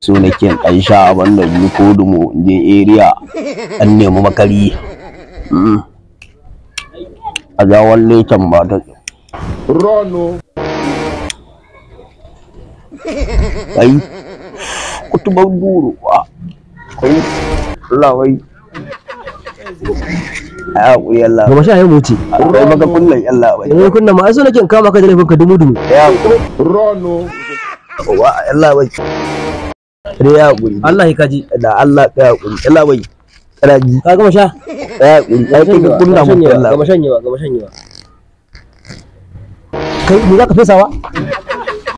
so nake ɗan sha abin da yi ko dumo in je area an nemi makari Mm. a jawon lecen ba ta Rono. kai kutubar duro wa kai Allah wai a haƙuri Allah gaba sha ya mutu kai maka kullum Allah wai eh kunna ma ai so nake in kama ka da laifin ka dumu dumu ya haƙuri Rono. wa Allah wai sai ya haƙuri Allah ya kaji da Allah ya haƙuri Allah wai kana ji ka gama sha ya haƙuri ya kai ka kunna mu Allah gaba shanyewa gaba shanyewa kai me za ka fesawa